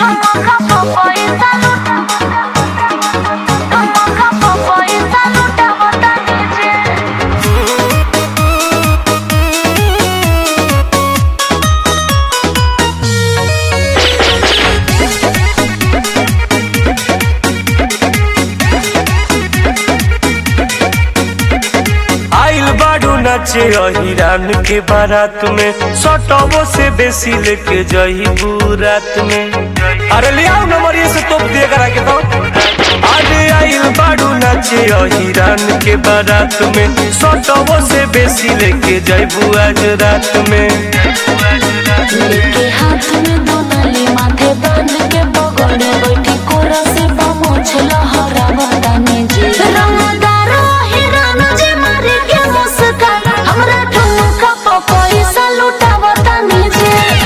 आइल बाड़ू नाचे हिरान के बारात में सटबो से बेसी लेके जही रात में अरे ले आओ नंबर से तोप दिए करा के तो अरे आइल बाड़ू नाचे हिरान के बारात में सटबो से बेसी लेके जईबू आज रात में लेके हाथ में दोनली माथे बांध के बगड़े बैठी कोरा से बमोछ लहरा बताने जी रंगदार हिरान जी मारे के मुस्कान हमरा ठुमका प पैसा लुटा बताने जी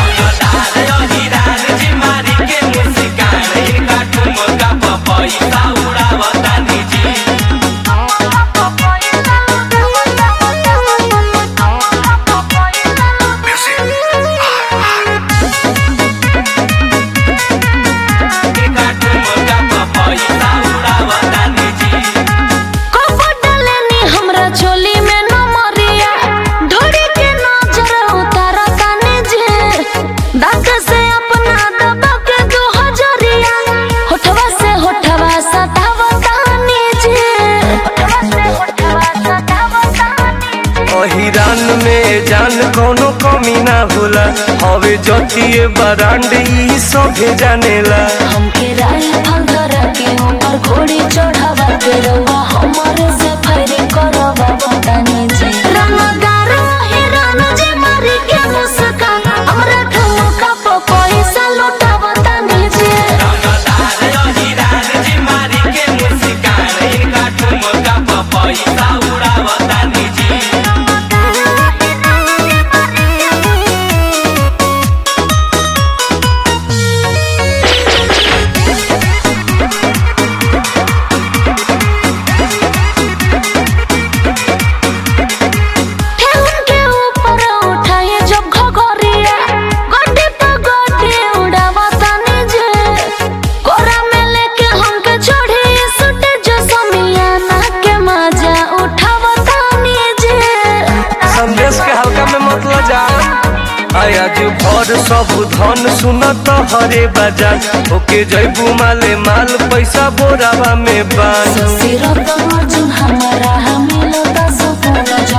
कपटलेनी हमरा चोली में न मरिया ढोड़ी के नजर उतारा ताने जे दांत से अपना दबा के दो हजरिया होठवा से होठवा सतावा ताने जे होठवा से होठवा सतावा ताने हिरान में जान कोनो कमी ना होला हवे जतिए बरांड ई सभे जानेला हमके राइफल धरा के ऊपर घोड़ी चढ़ावा के रउआ हमरे से फायरिंग करवा बताने जी रंगदार हिरान जे मारी के मुस्कान हमरा ठुमका प पैसा लुटा बताने जी ठेहुन के ऊपर उठाए जब घघरिया गड्डी पे गड्डी उड़ावा ताने जे कोरा में लेके हमके छोड़ी सुटे जो समियाना के मजा उठावा ताने जे संदेश के हल्का में मतलब जा आया जो भर सब धन सुनत हरे बाजार ओके जैबू माले माल पैसा बोरावा में बान सिरत अर्जुन हमारा मिलता सुकून